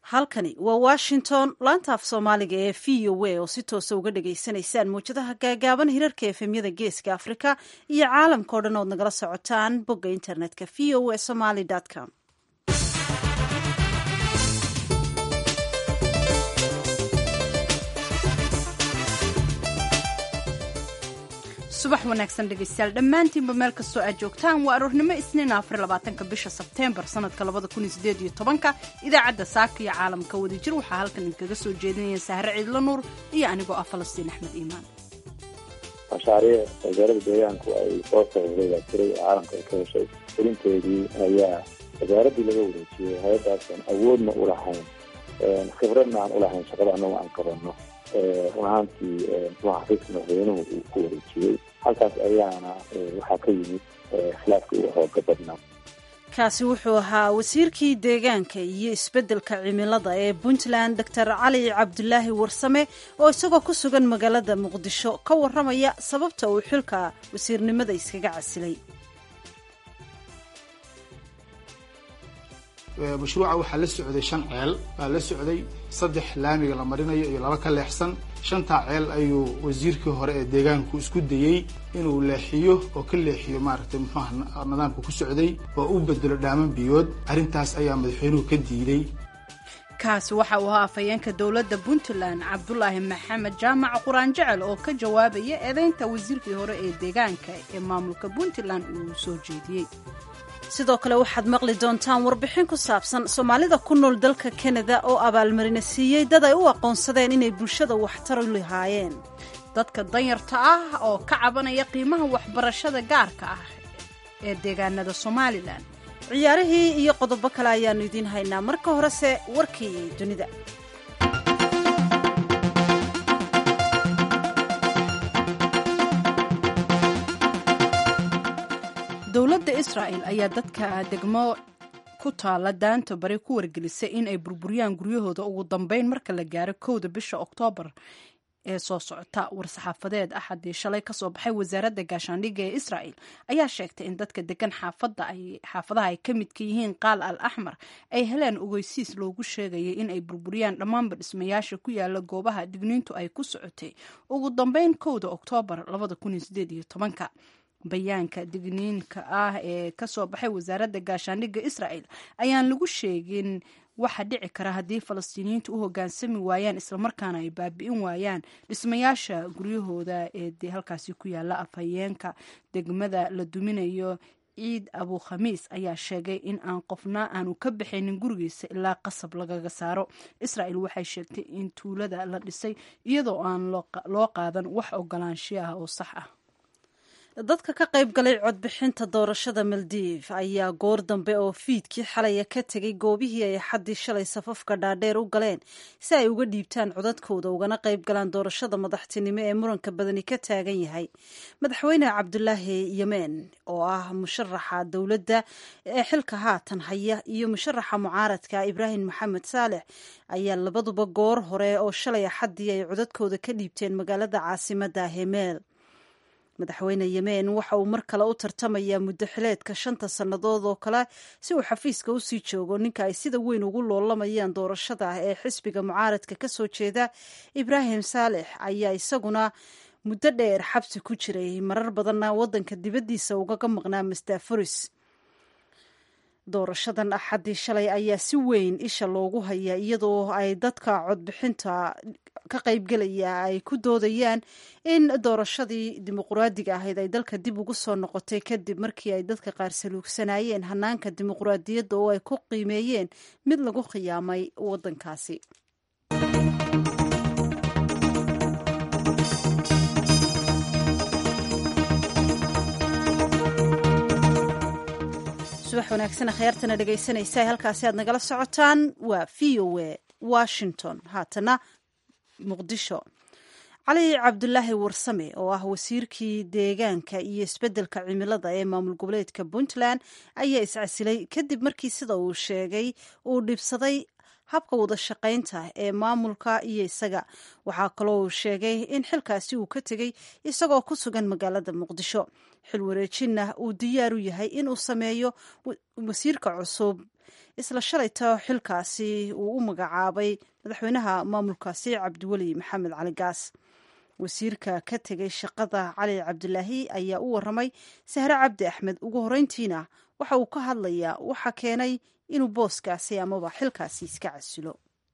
halkani waa washington laanta af soomaaliga ee v o a oo si toosa uga dhagaysanaysaan mawjadaha gaagaaban hirarka efemyada geeska afrika iyo caalamka o dhan ood nagala socotaan bogga internetka v o a somaly com subax wanaagsan dhegaystayaal dhammaantiinba meel kastoo aad joogtaan waa aroornimo isniin afar labaatanka bisha sebteembar sanadka labada kun iyo sideed iyo tobanka idaacadda saaka iyo caalamka wadajir waxaa halkan idinkaga soo jeedinaya sahre ciidlo nuur iyo anigoo ah falastiin axmed iimaan mashaariic wasaaradda deegaanku ay soo saxiixday baa jiray oo caalamka ay ka heshay fulinteedii ayaa wasaaraddii laga wareejiyey hay-addaasaan awoodna u lahayn khibradna aan u lahayn shaqada annagu aan qabanno run ahaantii muxuu xafiiska madaxweynuhu uu ku wareejiyey halkaas ayaana waxaa ka yimid khilaafka ugu xooga badnaa kaasi wuxuu ahaa wasiirkii deegaanka iyo isbeddelka cimilada ee puntland doctor cali cabdulaahi warsame oo isagoo ku sugan magaalada muqdisho ka warramaya sababta uu xilka wasiirnimada iskaga casilay mashruuca waxaa la socday shan ceel baa la socday saddex laamiga la marinayo iyo laba ka leexsan shantaa ceel ayuu wasiirkii hore ee deegaanku isku dayey inuu leexiyo oo ka leexiyo maaragtay muxuuha nidaamka ku socday oo u bedelo dhaaman biyood arrintaas ayaa madaxweynuhu ka diiday kaasi waxa uu ahaa afhayeenka dowladda puntland cabdulaahi maxamed jaamac quraan jecel oo ka jawaabaya eedeynta wasiirkii hore ee deegaanka ee maamulka puntland uu soo jeediyey sidoo kale waxaad maqli doontaan warbixin ku saabsan soomaalida ku nool dalka kanada oo abaalmarina siiyey dad ay u aqoonsadeen inay bulshada waxtar u lahaayeen dadka danyarta ah oo ka cabanaya qiimaha waxbarashada gaarka ah ee deegaanada somalilan ciyaarihii iyo qodobo kale ayaannu idiin haynaa marka horese warkii dunida dowladda israa'el ayaa dadka degmo ku taala daanta bari ku wargelisay in ay burburiyaan guryahooda ugu dambeyn marka la gaaro kowda bisha oktoobar ee soo socota war-saxaafadeed axadii shalay kasoo baxay wasaaradda gaashaandhigga ee israa'el ayaa sheegtay in dadka degan xaafadaha ay ka midka yihiin qaal al axmar ay heleen ogeysiis loogu sheegayay in ay burburiyaan dhammaanba dhismayaasha ku yaala goobaha digniintu ay ku socotay ugu dambeyn kowda oktoobar labadakunsideedyotobanka bayaanka digniinka ah ee kasoo baxay wasaaradda gaashaandhigga israa'el ayaan lagu sheegin waxa dhici kara haddii falastiiniyiintu u hoggaansami waayaan islamarkaana ay baabi'in waayaan dhismayaasha guryahooda ee dee halkaasi ku yaala afhayeenka degmada la duminayo ciid abu khamiis ayaa sheegay in aan qofna aanu ka baxaynin gurigiisa ilaa qasab lagaga saaro israa'el waxay sheegtay in tuulada la dhisay iyadoo aan loo qaadan wax ogolaanshiyo ah oo sax ah dadka ka qayb galay codbixinta doorashada maldiv ayaa goor dambe oo fiidkii xalaya ka tegay goobihii ay xaddii shalay safafka dhaadheer u galeen si ay uga dhiibtaan codadkooda ugana qayb galaan doorashada madaxtinimo ee muranka badani ka taagan yahay madaxweyne cabdulaahi yemen oo ah musharaxa dowladda ee xilka haatan haya iyo musharaxa mucaaradka ibraahim maxamed saalex ayaa labaduba goor hore oo shalay axaddii ay codadkooda ka dhiibteen magaalada caasimada hemeel madaxweyne yemen waxa uu mar kale u tartamayaa muddo xileedka shanta sannadood oo kale si uu xafiiska usii joogo ninka ay sida weyn ugu loolamayaan doorashada ee xisbiga mucaaradka ka soo jeeda ibraahim saalex ayaa isaguna muddo dheer xabsi ku jiray marar badanna waddanka dibaddiisa ugaga maqnaa mastaforis doorashadan axaddii shalay ayaa si weyn isha loogu hayaa iyadoo ay dadka codbixinta ka qaybgelaya ay ku doodayaan in doorashadii dimuquraadiga ahayd ay dalka dib ugu soo noqotay kadib markii ay dadka qaar saluugsanayeen hanaanka dimuquraadiyadda oo ay ku qiimeeyeen mid lagu khiyaamay waddankaasi subax wanaagsan akhyaartana dhegaysanaysa halkaasi aad nagala socotaan waa v o a washington haatana muqdisho cali cabdulaahi warsame oo ah wasiirkii deegaanka iyo isbeddelka cimilada ee maamul goboleedka puntland ayaa iscasilay kadib markii sida uu sheegay uu dhibsaday habka wada shaqaynta ee maamulka iyo isaga waxaa kaloo uu sheegay in xilkaasi uu ka tegey isagoo ku sugan magaalada muqdisho xil wareejinna uu diyaar u yahay inuu sameeyo wasiirka cusub isla shalayta xilkaasi uu u magacaabay madaxweynaha maamulkaasi cabdiweli maxamed cali gaas wasiirka ka tegay shaqada cali cabdilaahi ayaa u waramay sahre cabdi axmed ugu horeyntiina waxa uu ka hadlayaa waxa keenay inuu booskaasi amaba xilkaasi iska casilo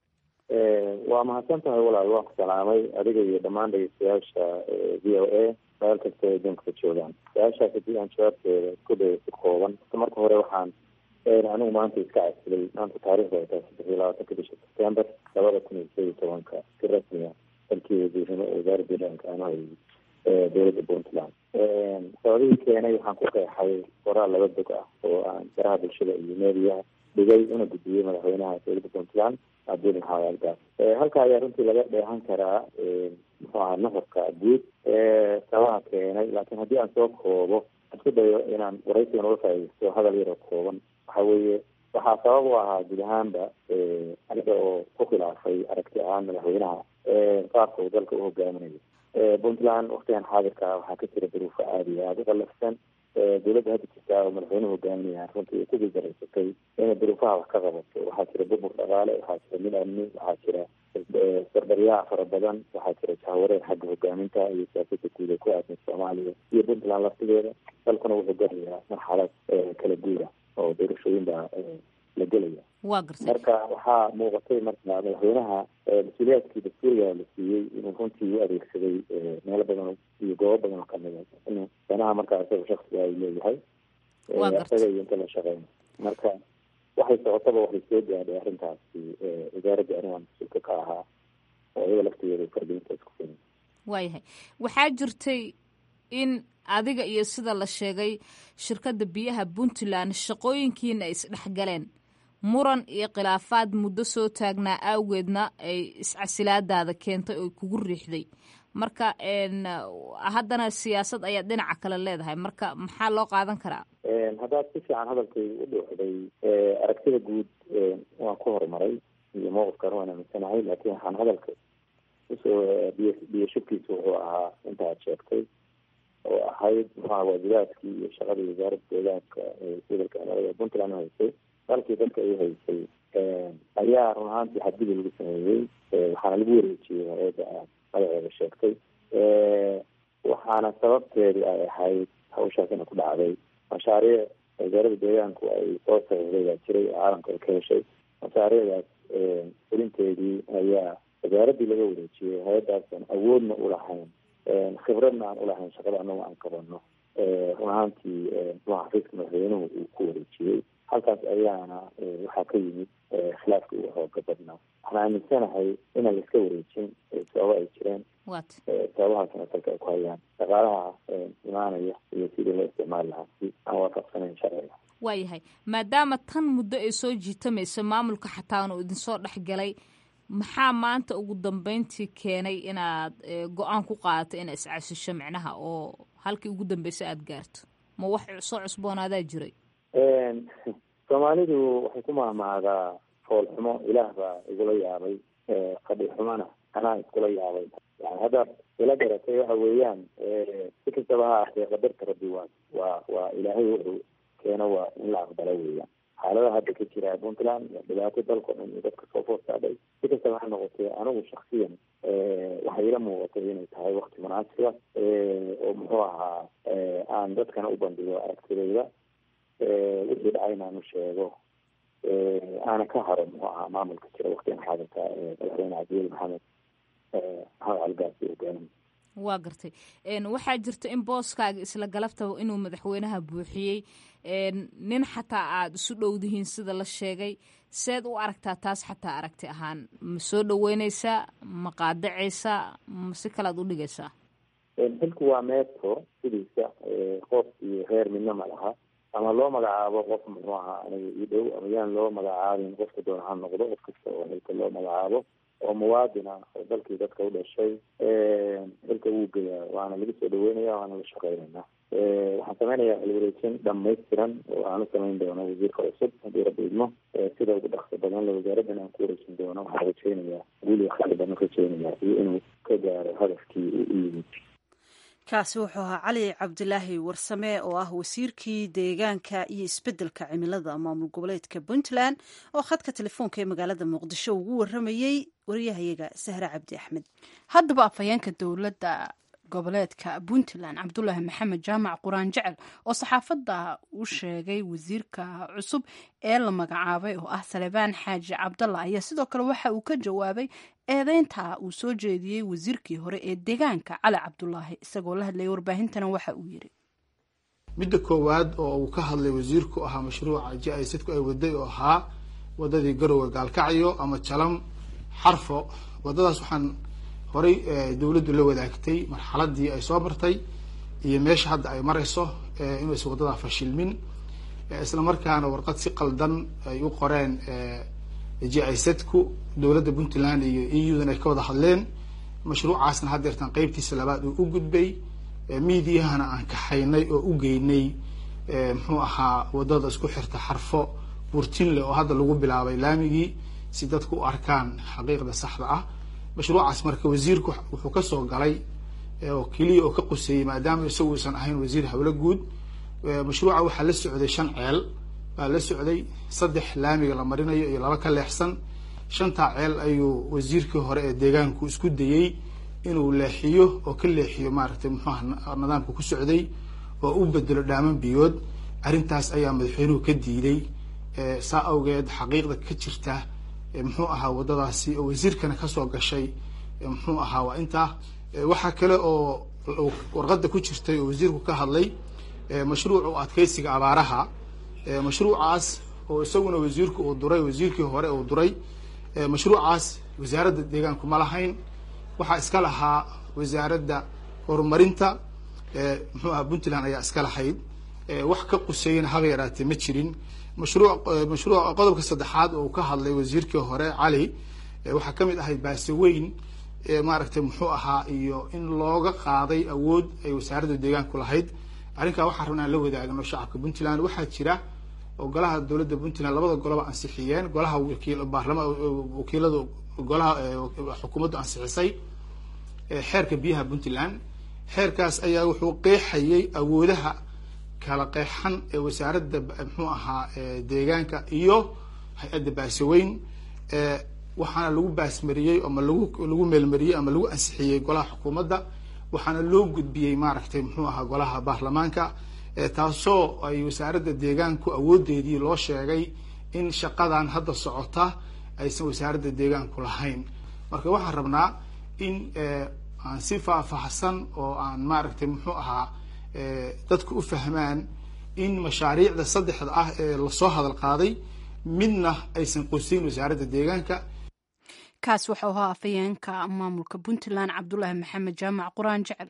waa mahadsan tahay walaal waan ku salaamay adiga iyo dhammaan dhegeystayaasha v o a meel kasta ay adduunka ka joogaan su-aashaas haddii aan jawaabteeda isku dayo si kooban marka hore waxaan anigu maanta iska casilay maanta taarikhda ay tahay saddex iyo labaatanka bisha september labada kun iyo sideed iyo tobanka si rasmiya dalkii wasiirnimo ee wasaaradda deegaanka aan hayay dowladda puntland sababihii keenay waxaan ku qeexay qoraal laba dog ah oo aan baraha bulshada iyo meediyaha dhigay una gudbiyey madaxweynaha dowladda puntland cabdil maxamed algaas halka ayaa runtii laga dheehan karaa muxuu ahaa nafarka guud sabaha keenay laakiin haddii aan soo koobo isku dayo inaan waraysigan uga faaidaysto hadal yaroo kooban waxa weeye waxaa sabab u ahaa guud ahaanba aniga oo ku khilaafay aragti ahaan madaxweynaha qaabka uu dalka u hogaaminayo puntland waktigan xaadirka waxaa ka jira duruufo aada iyo aada u qalafsan dowladda hadda jirtaa oo madaxweynuhu hogaaminaya runtii ku guuldareysatay inay duruufaha wax ka qabato waxaa jira burbur dhaqaale waxaa jira mid amni waxaa jira sardaryaha fara badan waxaa jira jahwareer xagga hogaaminta iyo siyaasada guud ee ku aadan soomaaliya iyo puntland laftigeeda dalkuna wuxuu galayaa marxalad kala guura oo doorashooyin baa la gelaya waa gartay marka waxaa muuqatay marka madaxweynaha mas-uuliyaadkii dastuuriga la siiyey inuu runtii u adeegsaday meelo badan iyo goobo badan oo kamid a inuu danaha markaa isaga shaksiga ay leeyahay isaga iyo inta la shaqeyna marka waxay socotaba waxay soo gaadhay arrintaasi wasaaradda arrimaha mas-uulka ka ahaa oo iyada laftigeeda fargelinta isku keenay waayahay waxaa jirtay in adiga iyo sida la sheegay shirkadda biyaha puntland shaqooyinkiina ay isdhexgaleen muran iyo khilaafaad muddo soo taagnaa awgeedna ay iscasilaadaada keentay oo kugu riixday marka haddana siyaasad ayaad dhinaca kale leedahay marka maxaa loo qaadan karaa haddaad si fiican hadalkayga u dhuuxday aragtida guud waan ku horumaray iyo mowqifkan waan aaminsanahay laakiin waxaan hadalka usoo biy biyo shubkiisa wuxuu ahaa inta aad sheegtay oo ahayd muxuaha waajibaadkii iyo shaqadii wasaaradda deegaanka gobolka cimilada puntland haysay dalkii dadka ay haysay ayaa run ahaantii xadgudub lagu sameeyey waxaana lagu wareejiyey hay-adda aad magaceeda sheegtay waxaana sababteedu ay ahayd hawshaas ina ku dhacday mashaariic wasaaradda deegaanku ay soo saxiixday baa jiray oo caalamka ay ka heshay mashaariicdaas fulinteedii ayaa wasaaraddii laga wareejiyey hay-addaasan awoodna ulahayn khibradna aan ulahayn shaqada anagu aan qabano run ahaantii muxua xafiiska madaxweynuhu uu ku wareejiyey halkaas ayaana waxaa ka yimid khilaafka ugu xooga badnaa waxaan aaminsanahay inaan laiska wareejin sababo ay jireen sababahaasna salka ay ku hayaan dhaqaalaha imaanaya iyo sidii loo isticmaali lahaa si aan waafaqsanayn sharciga waayahay maadaama tan muddo ay soo jiitamayso maamulka xataana uu idinsoo dhexgalay maxaa maanta ugu dambeyntii keenay inaad go-aan ku qaadato inaad iscasisho micnaha oo halkii ugu dambeysa aada gaarto ma wax soo cusboonaadaa jiray soomaalidu waxay ku mahmaadaa foolxumo ilaah baa igula yaabay qadhi xumona anaa iskula yaabay yani haddaad ila garatay waxa weeyaan si kastaba ha ahtee qadarta rabbi waa waa waa ilaahay wuxuu keeno waa in la aqbalo weeyaan xaaladaha hadda ka jira puntland waa dhibaato dalkao dhan iyo dadka soo foorsaadhay si kastaba ha noqotee anigu shaksiyan waxay ila muuqatay inay tahay wakti munaasiba oo muxuu ahaa aan dadkana u bandhigo aragtidayda wixii dhacay inaanu sheego aana ka haro muxuu ahaa maamulka jira waktigan xaadirka madaxweyne cabdiweli maxamed maxamed calgaasi hogaamin waa gartay waxaa jirta in booskaaga isla galabtaba inuu madaxweynaha buuxiyey nin xataa aada isu dhowdihiin sida la sheegay seed u aragtaa taas xataa aragti ahaan ma soo dhaweyneysaa ma qaadacaysaa ma si kalead u dhigaysaa xilku waa meeto sidiisa qof iyo reer midna ma laha ama loo magacaabo qof muxuu ahaa aniga ii dhow ama yaan loo magacaabin qofka doona ha noqdo qof kasta oo xilka loo magacaabo oo muwaadin ah oo dalkii dadka u dhashay xilka wuu geyaa waana lagu soo dhaweynaya waana la shaqeynaynaa waxaan sameynayaa xilwareejin dhamaystiran oo aan u samayn doono wasiirka cusub haddii rabbi idmo sida ugu dhaqso badan la wasaaraddan aan ku wareejin doono waxaan rajeynayaa guul iyo khayr badan rajeynayaa iyo inuu ka gaaro hadafkii uu u yimid kaasi wuxuu ahaa cali cabdilaahi warsame oo ah wasiirkii deegaanka iyo isbeddelka cimilada maamul goboleedka puntland oo khadka telefoonka ee magaalada muqdisho ugu waramayey wariyahayaga sahre cabdi axmed haddaba afhayeenka dowladda goboleedka puntland cabdulaahi maxamed jaamac quraan jecel oo saxaafadda u sheegay wasiirka cusub ee la magacaabay oo ah salebaan xaaji cabdalla ayaa sidoo kale waxa uu ka jawaabay eedeynta uu soo jeediyey wasiirkii hore ee deegaanka cali cabdulaahi isagoo la hadlayay warbaahintana waxa uu yiri midda koowaad oo uu ka hadlay wasiirku ahaa mashruuca ji-isadku ay waday oo ahaa wadadii garowe gaalkacyo ama jalam xarfo wadadaas waxaan horay dowladdu la wadaagtay marxaladii ay soo martay iyo meesha hadda ay marayso inuusan waddadaa fashilmin isla markaana warqad si qaldan ay u qoreen ji-isadku dowladda puntland iyo e u-dan ay ka wada hadleen mashruucaasna haddeertan qeybtiisa labaad uu u gudbay miidiyahana aan kaxaynay oo u geynay muxuu ahaa wadada isku xirta xarfo burtinle oo hadda lagu bilaabay laamigii si dadku u arkaan xaqiiqda saxda ah mashruucaas marka wasiirku wuxuu kasoo galay oo keliya oo ka quseeyey maadaama isagu uusan ahayn wasiir hawlo guud mashruuca waxaa la socday shan ceel baa la socday saddex laamiga la marinayo iyo laba ka leexsan shantaa ceel ayuu wasiirkii hore ee deegaanku isku dayey inuu leexiyo oo ka leexiyo maaragtay muxuuha nidaamka ku socday oo u bedelo dhaaman biyood arrintaas ayaa madaxweynuhu ka diiday saa awgeed xaqiiqda ka jirta muxuu ahaa waddadaasi oo wasiirkana kasoo gashay muxuu ahaa waa intaa waxaa kale oo warqadda ku jirtay oo wasiirku ka hadlay mashruuc u adkeysiga abaaraha mashruucaas oo isaguna wasiirku uu duray wasiirkii hore uu duray mashruucaas wasaaradda deegaanku ma lahayn waxaa iska lahaa wasaaradda horumarinta muxuu ahaa puntland ayaa iska lahayd wax ka quseeyana haba yaraatee ma jirin mashruuc mashruuc qodobka saddexaad oo uu ka hadlay wasiirkii hore cali waxaa kamid ahayd baaseweyn maaragtay muxuu ahaa iyo in looga qaaday awood ay wasaaradda deegaanku lahayd arrinkaa waxaa rabna aan la wadaagno shacabka puntland waxaa jira oo golaha dowladda puntland labada goloba ansixiyeen golaha wakiil baarlama wakiiladu golaha xukuumaddu ansixisay xeerka biyaha puntland xeerkaas ayaa wuxuu qeexayay awoodaha kala qeexan ee wasaaradda muxuu ahaa deegaanka iyo hay-adda baasaweyn waxaana lagu baasmariyey ama lagu lagu meelmariyey ama lagu ansixiyey golaha xukuumadda waxaana loo gudbiyey maaragtay muxuu ahaa golaha baarlamaanka taasoo ay wasaaradda deegaanku awoodeedii loo sheegay in shaqadan hadda socota aysan wasaaradda deegaanku lahayn marka waxaan rabnaa in aan si faahfaahsan oo aan maaragtay muxuu ahaa dadku u fahmaan in mashaariicda saddexda ah ee lasoo hadal qaaday midna aysan qosayn wasaaradda deegaanka kaas waxau ahaa afayeenka maamulka puntland cabdulaahi maxamed jaamac quraan jecel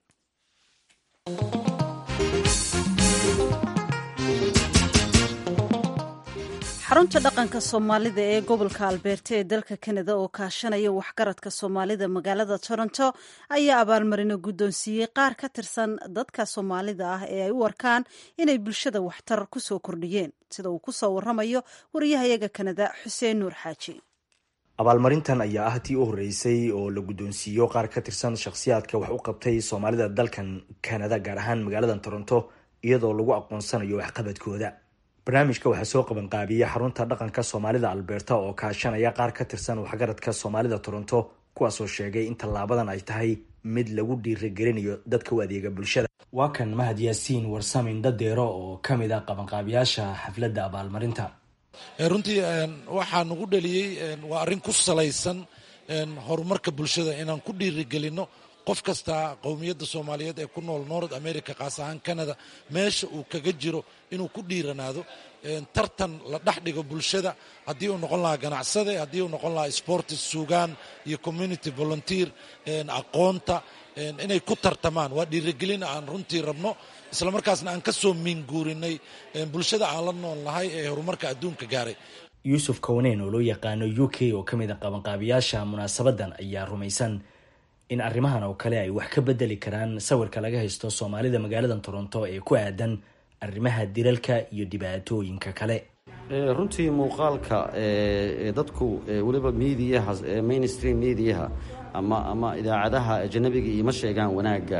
xarunta dhaqanka soomaalida ee gobolka albeerta ee dalka kanada oo kaashanaya waxgaradka soomaalida magaalada toronto ayaa abaalmarino guddoonsiiyey qaar ka tirsan dadka soomaalida ah ee ay u arkaan inay bulshada waxtar ku soo kordhiyeen sida uu ku soo waramayo wariyahayaga kanada xuseen nuur xaaji abaalmarintan ayaa ah tii u horreysay oo la guddoonsiiyo qaar ka tirsan shakhsiyaadka wax u qabtay soomaalida dalkan kanada gaar ahaan magaalada toronto iyadoo lagu aqoonsanayo waxqabadkooda barnaamijka waxaa soo qabanqaabiyey xarunta dhaqanka soomaalida alberta oo kaashanaya qaar ka tirsan waxgaradka soomaalida toronto kuwaasoo sheegay in tallaabadan ay tahay mid lagu dhiirigelinayo dadka u adeega bulshada waa kan mahad yaasiin warsamin dadeero oo ka mid ah qabanqaabiyaasha xafladda abaalmarinta runtii waxaa nagu dhaliyey waa arrin ku salaysan horumarka bulshada inaan ku dhiirigelino qof kasta qowmiyadda soomaaliyeed ee ku nool north america kaas ahaan canada meesha uu kaga jiro inuu ku dhiiranaado tartan la dhex dhigo bulshada haddii uu noqon lahaa ganacsade haddii uu noqon lahaa sportis suugaan iyo community volunteer aqoonta inay ku tartamaan waa dhiirigelin aan runtii rabno islamarkaasna aan ka soo miinguurinay bulshada aan la nool nahay ee horumarka adduunka gaaray yuusuf kowneen oo loo yaqaano u k oo ka mid a qabanqaabiyaasha munaasabadan ayaa rumaysan in arrimahan oo kale ay wax ka bedeli karaan sawirka laga haysto soomaalida magaalada toronto ee ku aadan arrimaha dilalka iyo dhibaatooyinka kale runtii muuqaalka dadku weliba mediaha mainstream mediaha ama ama idaacadaha ajanabiga ioma sheegaan wanaagga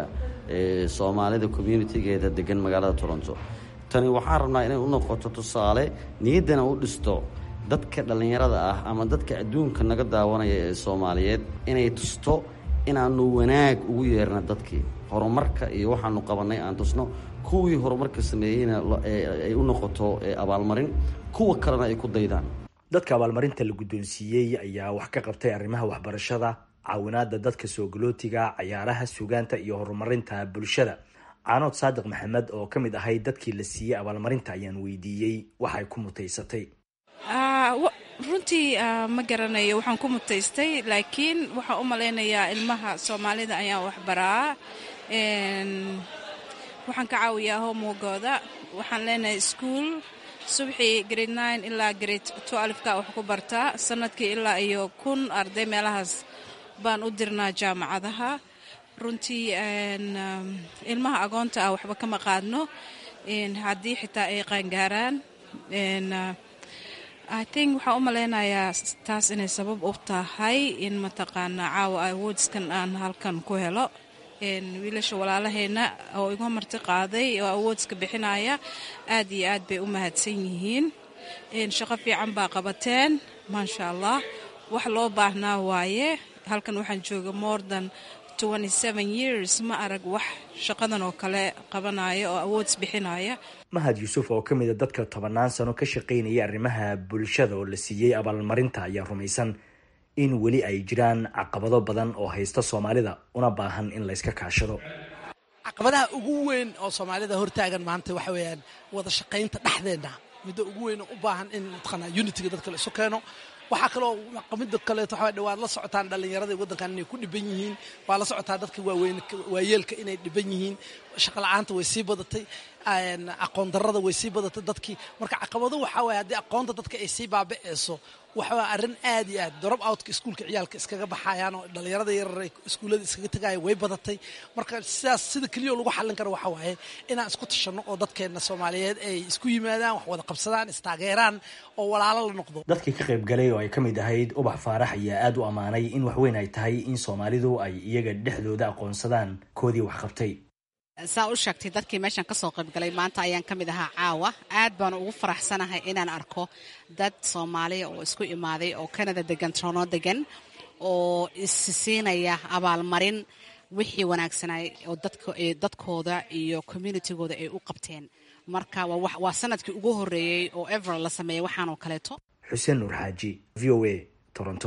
soomaalida communitigeeda degan magaalada toronto tani waxaan rabnaa inay u noqoto tusaale niyaddana u dhisto dadka dhallinyarada ah ama dadka adduunka naga daawanaya ee soomaaliyeed inay tusto inaanu wanaag ugu yeerna dadkii horumarka iyo waxaanu qabannay aan tusno kuwii horumarka sameeyeyna ay u noqoto abaalmarin kuwa kalena ay ku daydaan dadka abaalmarinta la guddoonsiiyey ayaa wax ka qabtay arrimaha waxbarashada caawinaada dadka soogolootiga cayaaraha sugaanta iyo horumarinta bulshada caanood saadiq maxamed oo ka mid ahay dadkii la siiyey abaalmarinta ayaan weydiiyey waxay ku mutaysatay runtii ma garanayo waxaan ku mutaystay laakiin waxaan u malaynayaa ilmaha soomaalida ayaan waxbaraa waxaan ka caawiyaa homogooda waxaan leenahay ischool subxii grade nine ilaa grade twelfka wax ku bartaa sanadkii ilaa iyo kun arday meelahaas baan u dirnaa jaamacadaha runtii ilmaha agoonta ah waxba kama qaadno haddii xitaa ay qaangaaraan i think waxaan u malaynayaa taas inay sabab u tahay in mataqaana caawa awoodskan aan halkan ku helo wiilasha walaalaheenna oo igu marti qaaday oo awoodska bixinaya aad iyo aad bay u mahadsan yihiin shaqo fiican baa qabateen maasha allah wax loo baahnaa waaye halkan waxaan jooga more than years ma arag wax shaqadan oo kale qabanaya oo awoods bixinaya mahad yuusuf oo ka mida dadka tobannaan sano ka shaqaynaya arrimaha bulshada oo la siiyey abaalmarinta ayaa rumaysan in weli ay jiraan caqabado badan oo haysta soomaalida una baahan in layska kaashado caqabadaha ugu weyn oo soomaalida hortaagan maanta waxa weeyaan wada shaqaynta dhexdeenna midda ugu weyn oo u baahan in mataqaanaa unitiga dadka la isu keeno waxaa kaloo mida kaleeto waxaa waad la socotaan dhallinyaradii waddankan inay ku dhiban yihiin waa la socotaa dadka waaweyn waayeelka inay dhiban yihiin shaqola'aanta way sii badatay aqoon darrada way sii badatay dadkii marka caqabado waxaa waye haddii aqoonta dadka ay sii baaba'eyso waxaa arrin aad iyo aad drop outka iskuulka ciyaalka iskaga baxayaan oo dhallinyarada yarar iskuullada iskaga tegaya way badatay marka sidaas sida keliya lagu xallin karo waxaa waaye inaan isku tashanno oo dadkeenna soomaaliyeed ay isku yimaadaan wax wada qabsadaan istaageeraan oo walaalo la noqdo dadkii ka qayb galay oo ay ka mid ahayd ubax faarax ayaa aada u ammaanay in waxweyn ay tahay in soomaalidu ay iyaga dhexdooda aqoonsadaan koodii wax qabtay saa u sheegtay dadkii meeshan ka soo qaybgalay maanta ayaan ka mid ahaa caawa aad baan ugu faraxsanahay inaan arko dad soomaaliya oo isku imaaday oo kanada degan trono degan oo isisiinaya abaalmarin wixii wanaagsanay oo dadkooda iyo communitigooda ay u qabteen marka waa sanadkii ugu horeeyey oo ever la sameeyay waxaanoo kaleeto xuseen nuur xaaji v o a toronto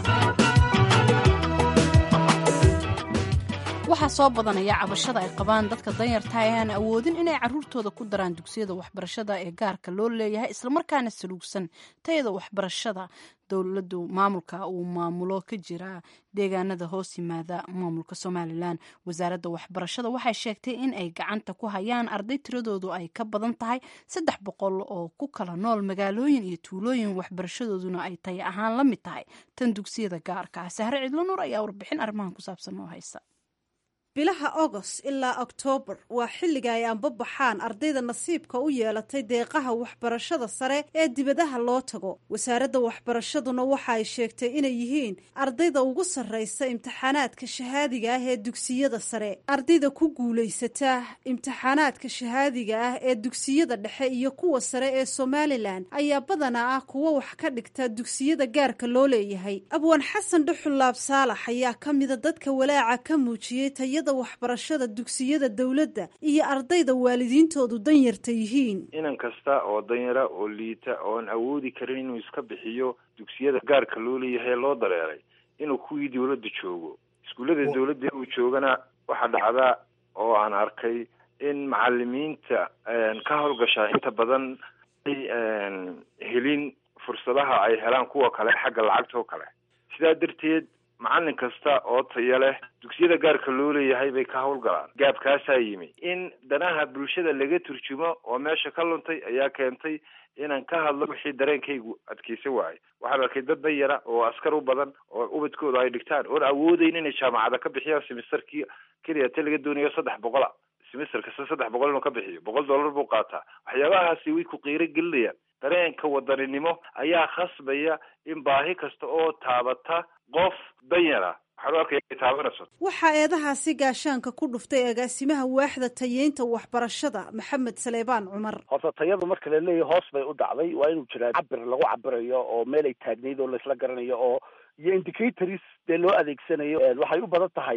waxaa soo badanaya cabashada ay qabaan dadka danyarta ee aan awoodin inay caruurtooda ku daraan dugsiyada waxbarashada ee gaarka loo leeyahay islamarkaana saluugsan tayada waxbarashada dowladu maamulka uu maamulo ka jira deegaanada hoos yimaada maamulka somalilan wasaaradda waxbarashada waxay sheegtay in ay gacanta ku hayaan arday tiradoodu ay ka badan tahay saddex boqol oo ku kala nool magaalooyin iyo tuulooyin waxbarashadooduna ay tay ahaan la mid tahay tan dugsiyada gaarka ah sahre cidlo nuur ayaa warbixin arrimahan ku saabsan oo haysa bilaha agost ilaa oktoobar waa xilliga ay anbabaxaan ardayda nasiibka u yeelatay deeqaha waxbarashada sare ee dibadaha loo tago wasaaradda waxbarashaduna waxa ay sheegtay inay yihiin ardayda ugu sarraysa imtixaanaadka shahaadiga ah ee dugsiyada sare ardayda ku guulaysata imtixaanaadka shahaadiga ah ee dugsiyada dhexe iyo kuwa sare ee somalilan ayaa badanaa ah kuwo wax ka dhigta dugsiyada gaarka loo leeyahay abwaan xasan dhuxulaab saalax ayaa ka mida dadka walaaca ka muujiyey tayada waxbarashada dugsiyada dowladda iyo ardayda waalidiintoodu danyarta yihiin inan kasta oo danyara oo liita ooan awoodi karin inuu iska bixiyo dugsiyada gaarka loo leeyahay loo dareeray inuu kuwii dowladda joogo iskuullada dowladda uu joogana waxaa dhacda oo aan arkay in macalimiinta ka howlgashaa inta badan ay helin fursadaha ay helaan kuwa kale xagga lacagta oo kale sidaa darteed macalin kasta oo taya leh dugsiyada gaarka loo leeyahay bay ka howlgalaan gaabkaasaa yimi in danaha bulshada laga turjumo oo meesha ka luntay ayaa keentay inaan ka hadlo wixii dareenkaygu adkeysa waayay waxaan arkay dad danyara oo askar u badan oo ubadkooda ay dhigtaan oon awoodeyn inay jaamacada ka bixiyaan simisterkii keliya te laga doonayo saddex boqola simister kasta saddex boqol inuu ka bixiyo boqol dollar buu qaataa waxyaabahaasi way ku qiiro gelinayaan dareenka wadaninimo ayaa khasbaya in baahi kasta oo taabata qof danyara waxaan u arkaya taabanayso waxaa eedahaasi gaashaanka ku dhuftay agaasimaha waaxda tayeynta waxbarashada maxamed saleebaan cumar horta tayadu marka la leeyahay hoos bay u dhacday waa inuu jiraa cabir lagu cabirayo oo meel ay taagnayd oo laisla garanayo oo iyo indicators dee loo adeegsanayo waxay u badan tahay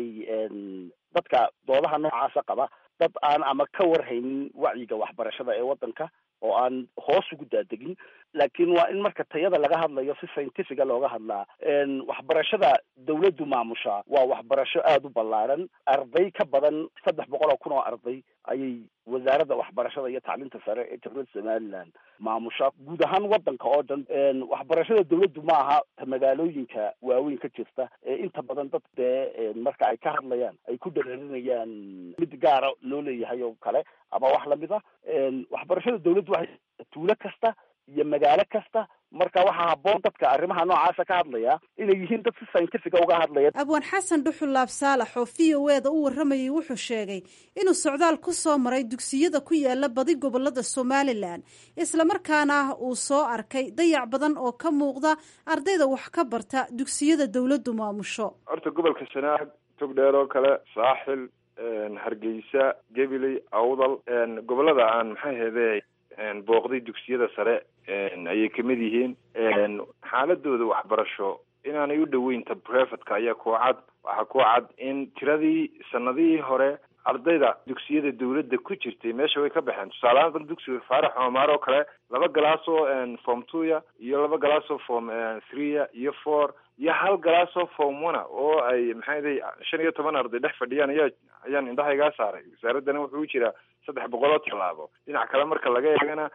dadka doodaha noocaasa qaba dad aan ama ka warhaynin wacyiga waxbarashada ee waddanka oo aan hoos ugu daadegin laakiin waa in marka tayada laga hadlayo si scientifica looga hadlaa waxbarashada dawladdu maamusha waa waxbarasho aada u ballaaran arday ka badan saddex boqol oo kun oo arday ayay wasaaradda waxbarashada iyo tacliinta sare ee jamhuuriyadda somaliland maamusha guud ahaan waddanka oo dhan waxbarashada dawladdu ma aha ta magaalooyinka waaweyn ka jirta ee inta badan dad dee marka ay ka hadlayaan ay ku dhereerinayaan mid gaara loo leeyahay oo kale ama wax lamid a waxbarashada dawladdu waxay tuulo kasta iyo magaalo kasta marka waxaa habboon dadka arrimaha noocaasa ka hadlaya inay yihiin dad si scientifica uga hadlaya abwaan xasan dhuxul laab saalax oo v o e da u warramayay wuxuu sheegay inuu socdaal ku soo maray dugsiyada ku yaala badi gobolada somalilan islamarkaana uu soo arkay dayac badan oo ka muuqda ardayda wax ka barta dugsiyada dawladdu maamusho horta gobolka sanaag togdheer oo kale saaxil hargeysa gabiley awdal gobolada aan maxay hede booqday dugsiyada sare ayay kamid yihiin xaaladooda waxbarasho inaanay u dhoweynta brevetka ayaa kuwa cad waxaa kuwa cad in tiradii sanadihii hore ardayda dugsiyada dawladda ku jirtay meesha way ka baxeen tusaalehaan dal dugsiga faarax omar oo kale laba galaasoo form twoya iyo laba galaasoo form threeya iyo four iyo hal galaasoo form one oo ay maxay shan iyo toban arday dhex fadhiyaan ayaa ayaan indhahaygaa saaray wasaaraddana wuxuu u jiraa saddex boqol oo tallaabo dhinac kale marka laga eegana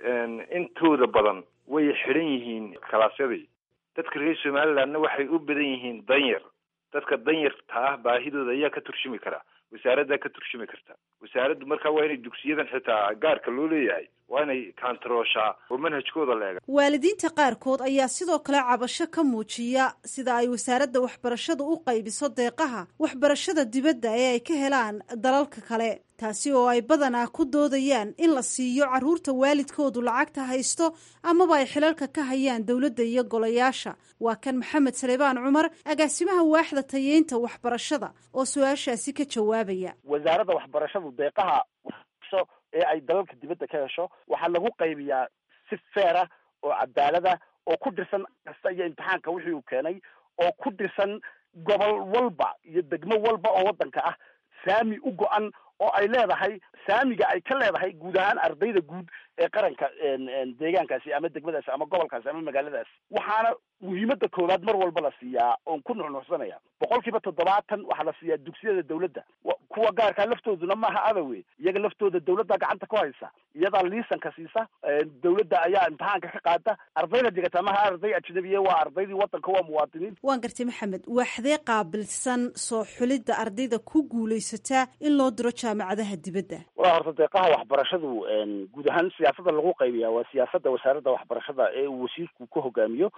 intooda badan way xidhan yihiin kalaasyadii dadka reer somalilandna waxay u badan yihiin danyar dadka danyarta ah baahidooda ayaa ka turjumi kara wasaaraddaa ka turjumi karta wasaaraddu markaa waa inay dugsiyadan xitaa gaarka loo leeyahay waa inay kaantarooshaa oo manhajkooda leega waalidiinta qaarkood ayaa sidoo kale cabasho ka muujiya sida ay wasaaradda waxbarashada u qaybiso deeqaha waxbarashada dibadda ee ay ka helaan dalalka kale taasi oo ay badanaa ku doodayaan in la siiyo carruurta waalidkoodu lacagta haysto amaba ay xilalka ka hayaan dowladda iyo golayaasha waa kan maxamed saleebaan cumar agaasimaha waaxda tayeynta waxbarashada oo su-aashaasi ka jawaabaya wasaaradda waxbarashadu deeqaha waxbarasho ee ay dalalka dibadda ka hesho waxaa lagu qaybiyaa si feera oo cadaalada oo ku dhisan kasta iyo imtixaanka wixii uu keenay oo ku dhisan gobol walba iyo degmo walba oo waddanka ah saami u go-an oo ay leedahay saamiga ay ka leedahay guud ahaan ardayda guud ee qaranka deegaankaasi ama degmadaasi ama gobolkaasi ama magaaladaasi waxaana muhiimada koowaad mar walba la siiyaa oon ku nuxnuxsanaya boqol kiiba toddobaatan waxaa la siiyaa dugsiyada dawladda kuwa gaarkaa laftooduna maaha adawe iyaga laftooda dawladda gacanta ku haysa iyadaa liisanka siisa dawladda ayaa imtixaanka ka qaada ardayda digata maha arday ajnabiya waa ardaydii waddanka waa muwaadiniin waan gartay maxamed waaxdee qaabilsan soo xulidda ardayda ku guulaysataa in loo diro jaamacadaha dibadda walaa horta deeqaha waxbarashadu guud ahaan siyaasada lagu qaybiyaa waa siyaasadda wasaaradda waxbarashada ee uu wasiirku ka hogaamiyo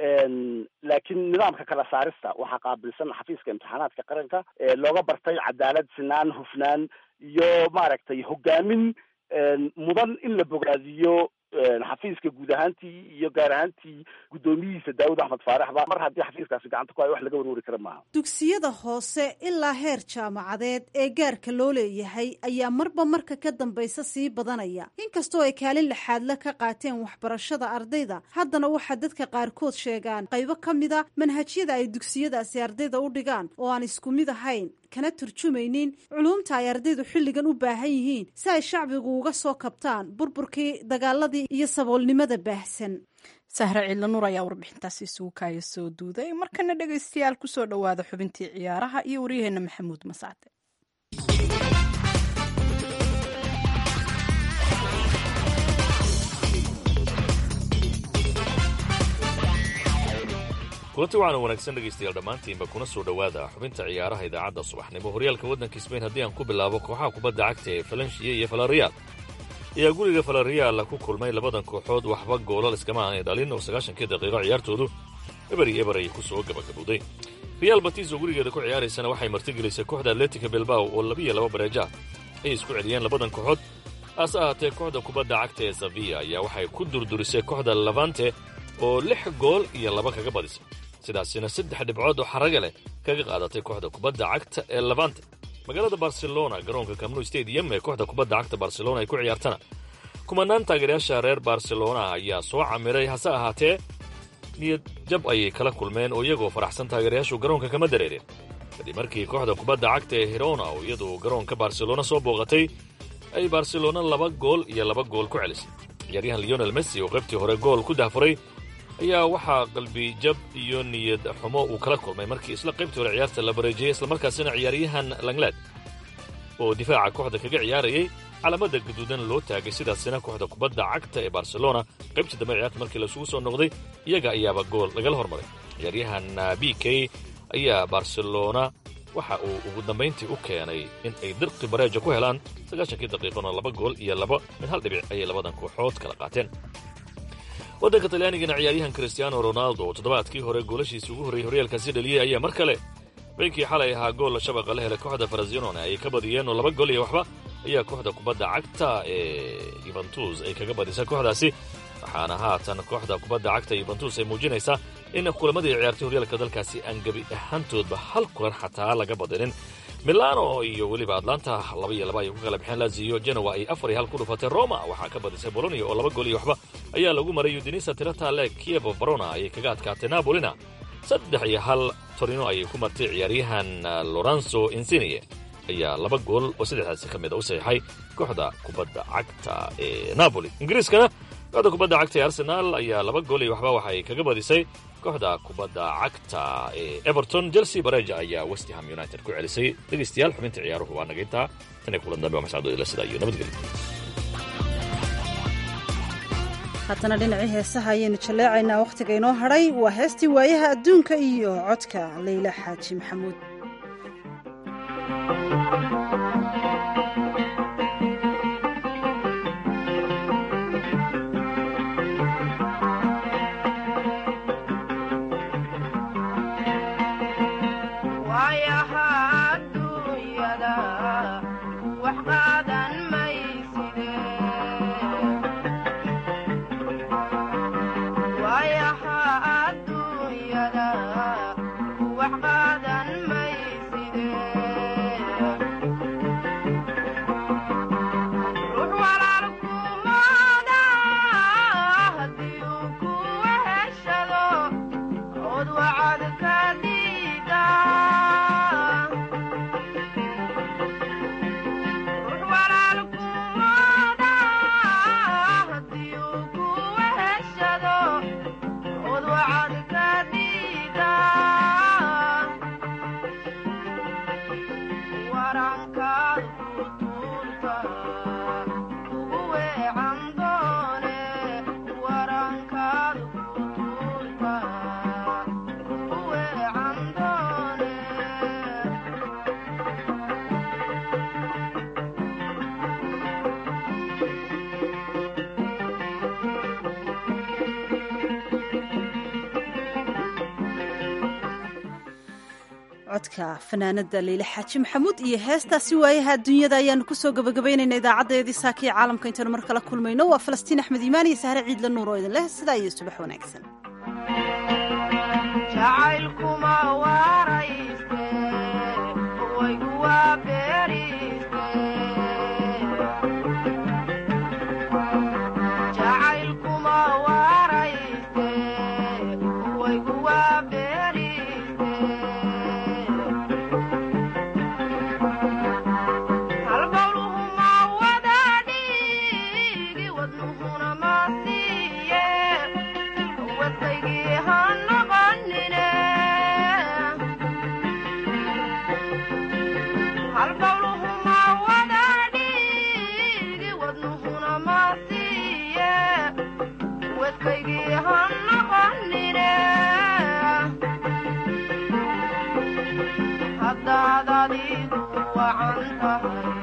laakiin nidaamka kala saarista waxaa qaabilsan xafiiska imtixaanaadka qaranka looga bartay cadaalad sinaan hufnaan iyo maaragtay hogaamin mudan in la bogaadiyo xafiiska guud ahaantii iyo gaar ahaantii guddoomiyihiisa daawud axmed faaraxba mar haddii xafiiskaasi gacanta ku hayo wax laga warwari kara maaha dugsiyada hoose ilaa heer jaamacadeed ee gaarka loo leeyahay ayaa marba marka ka dambaysa sii badanaya inkastoo ay kaalin laxaadle ka qaateen waxbarashada ardayda haddana waxaa dadka qaarkood sheegaan qaybo ka mida manhajyada ay dugsiyadaasi ardayda u dhigaan oo aan isku mid ahayn kana turjumaynin culuumta ay ardaydu xilligan u baahan yihiin si ay shacbigu uga soo kabtaan burburkii dagaaladii iyo saboolnimada baahsan sahre ciidla nuur ayaa warbixintaasi isugu kaaya soo duuday markana dhegaystayaal kusoo dhowaada xubintii ciyaaraha iyo waryaheena maxamuud masaade kulanti waxaana wanaagsan dhegaystayaal dhammaantiinba kuna soo dhowaada xubinta ciyaaraha idaacadda subaxnimo horyaalka waddanka sbain haddii aan ku bilaabo kooxaha kubadda cagta ee falansiya iyo falariyaal ayaa guriga falariyaal ku kulmay labadan kooxood waxba goolal iskama aanay dhalin oo sagaashankii daqiiqo ciyaartoodu eberi eber ay ku soo gabagabowday real batis oo gurigeeda ku ciyaaraysana waxay martigelisay kooxda atletica bilbao oo labiyo laba bareeja ayay isku celiyeen labadan kooxood hase ahaatee kooxda kubadda cagta ee saviya ayaa waxay ku durdurisay kooxda lavante oo lix gool iyo laba kaga badisay sidaasina saddex dhibcood oo xaraga leh kaga qaadatay kooxda kubadda cagta ee labante magaalada barcelona garoonka camnu stadium ee kooxda kubadda cagta barcelona ay ku ciyaartana kumanaan taageerayaasha reer barcelona ayaa soo camiray hase ahaatee niyad jab ayay kala kulmeen oo iyagoo faraxsan taageerayaashu garoonka kama dareereen kadib markii kooxda kubadda cagta ee hirona oo iyadu garoonka barcelona soo booqatay ay barcelona laba gool iyo laba gool ku celisay ciyaaryahan leonel messi oo qaybtii hore gool ku dahfuray ayaa waxaa qalbi jab iyo niyad xumo uu kala kulmay markii isla qaybtii hore ciyaarta la bareejiyey islamarkaasina ciyaaryahan langlaad oo difaaca kooxda kaga ciyaarayay calaamada gaduudan loo taagay sidaasina kooxda kubadda cagta ee barcelona qaybtii dambe ciyaarta markii lasugu soo noqday iyaga ayaaba gool lagala hormaray ciyaaryahan b k ayaa barcelona waxa uu ugu dambayntii u keenay in ay dirqi bareeja ku helaan sagaashankii daqiiqona laba gool iyo laba mid hal dhibic ayay labadan kooxood kala qaateen waddanka talyaanigana ciyaaryahan cristiano ronaldo oo toddobaadkii hore goolashiisii ugu horreeyey horyaalkaasi dhaliyey ayaa mar kale beynkii xalay ahaa gool shabaqa la helay kooxda farasinone ay ka badiyeen oo laba gool iyo waxba ayaa kooxda kubadda cagta ee yuventus ay kaga badisay kooxdaasi waxaana haatan kooxda kubadda cagta yuventus ay muujinaysaa in kulamadii ciyaartay horyaalka dalkaasi aan gebi ahaantoodba hal kulan xataa laga badinin milano iyo weliba atlanta laba iyo laba ay ku kala baxeen lazio genoa ay afar iyo hal ku dhufatay roma waxaa ka badisay bolonia oo laba gool iyo waxba ayaa lagu maray udinisa tiratale kiev barona ayay kaga adkaatay napolina saddex iyo hal torino ayay ku martay ciyaaryahan lorenzo insinie ayaa laba gool oo saddexdaasi ka mid a u saxiixay kooxda kubadda cagta ee napoli ingiriiskana kooxda kubadda cagta ee arsenaal ayaa laba gool iyo waxba waxay kaga badisay kooxda kubadda cagta ee everton chelsea bareja ayaa westham united ku celisay dhegaystayaal xubinta ciyaaruhu waa naga intaa tan iyo kulan dambe waa mascado ila sidaa iyo nabadgelyo haddana dhinacii heesaha ayaynu jalleecaynaa wakhtiga inoo hadhay waa heestii waayaha adduunka iyo codka leyla xaaji maxamuud codka fanaanada leyle xaaji maxamuud iyo heestaasi waayaha adduunyada ayaanu kusoo gabagabaynayna idaacadeedii saakiya caalamka intaanu mar kala kulmayno waa falastiin axmed iimaan iyo sahre ciidla nuur oo idin leh sidaa iyo subax wanaagsan hadaad adigu wacan tahay